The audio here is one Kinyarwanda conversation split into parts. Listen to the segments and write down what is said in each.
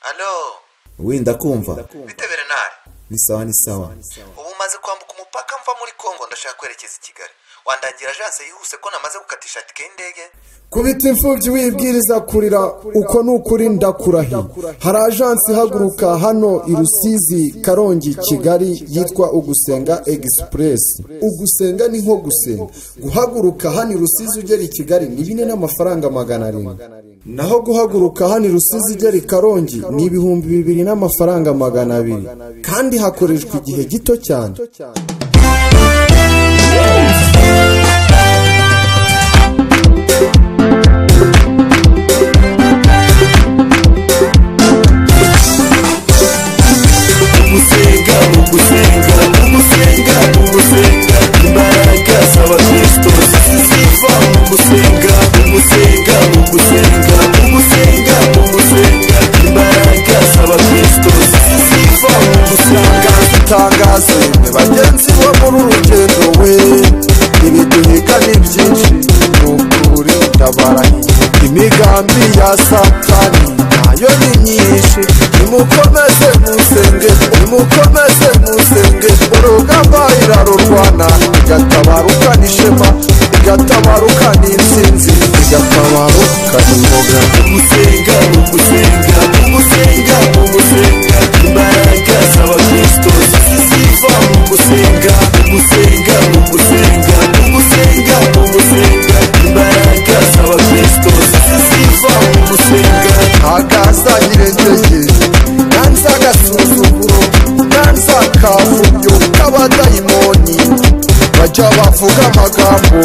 alo wenda kumva bite berenari ni sawa ni sawa ubu maze kwambuka umupaka mva muri kongo ndashaka kwerekeza i kigali wandangira ajanse yihuse ko namaze gukatisha tike y'indege kubita imfubyi wibwiriza kurira uko ni ukuri ndakurahiye hari ajansi ihaguruka hano i rusizi karongi kigali yitwa ugusenga egisipuresi ugusenga ni nko gusenga guhaguruka hano i rusizi ugera i kigali ni bine n'amafaranga magana arindwi naho guhaguruka hano i rusizi ugera i karongi ni ibihumbi bibiri n'amafaranga magana abiri kandi hakoreshwa igihe gito cyane gusenga ugusenga ugusenga ugusenga imbaraga z'abakristo ziva mu gusenga ugusenga ugusenga ugusenga ugusenga imbaraga z'abakristo ziva mu gusenga tangaze mwe bagenzi bo muri urugendo we ibiduhiga ni byinshi ni ukuri ndabarahiye imigambi ya satani nayo ni myinshi nimukomeze musenge nimukomeze musenge urugamba irarurwana igatabaruka n'ishema igatabaruka n'intsinzi igatabaruka n'imboga ugusenga ugusenga ugusenga ugusenga imbaraga z'abakristo ziva mu gusenga ugusenga ugusenga ugusenga ugusenga imbaraga z'abakristo ziva mu gusenga akaza nyirengege nanze agasuzuguro nanze akavubyo k'abadayimoni bajya bavuga amagambo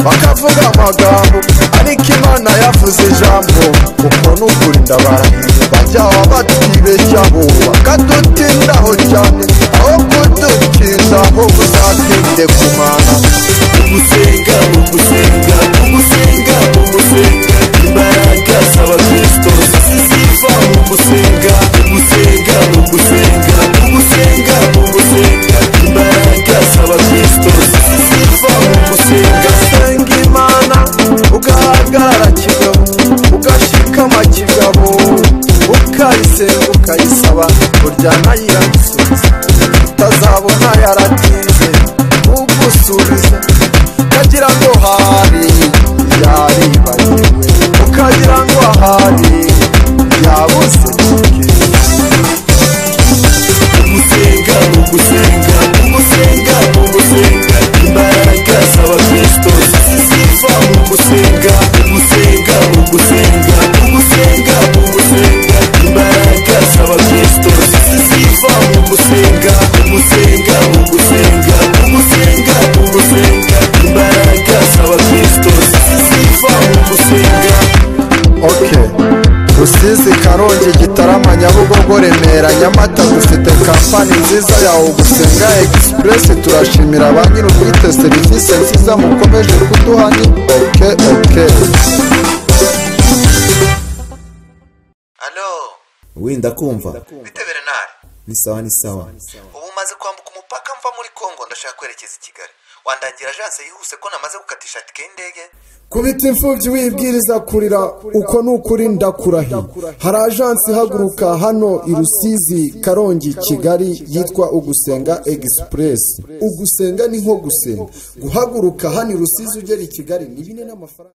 bakavuga amagambo ariko imana yavuze ijambo kuko n'ukuri ndabarahiye bajya batwibeshya bo bakadutindaho cyane aho kudukiza ho uzatinde ku mana ugusenga ugusenga ugusenga ugusenga imbaraga z'abakristo ziva mu gusenga ugusenga ugusenga ugusenga ugusenga imbaraga z'abakristo ziva mu gusenga ugasenga imana ugahagarara kigabo ugashikama kigabo ukayisenga ukayisaba uryana yiragisubiza utazabona yaratinze ugusubiza ukagira ngo hari yaribagiwe ukagira ngo hari yabuze kike ugusenga ugusenga ugusenga ugusenga imbaraga z'abakristo ziva mu gusenga ugusenga ugusenga ugusenga ugusenga imbaraga z'abakristo ziva mu gusenga ugusenga ugusenga ugusenga ugusenga imbaraga z'abakristo ziva mu gusenga ok rusizi karongi gitarama nyabugogo remera nyamata dufite kampani nziza yawe gusenga egisipuresi turashimira ba nyir'ubwite serivisi nziza mukomeje kuduha ni ok ok alo wenda kumva bite berenari ni sawa ni sawa ubu maze kwambuka umupaka mva muri kongo ndashaka kwerekeza i kigali wandangira ajanse yihuse ko namaze gukatisha tike y'indege kubita imfubyi wibwiriza kurira uko ni ukuri ndakurahiye hari ajansi ihaguruka hano i rusizi karongi kigali yitwa ugusenga egisipuresi ugusenga ni nko gusenga guhaguruka hano i rusizi ugera i kigali ni bine n'amafaranga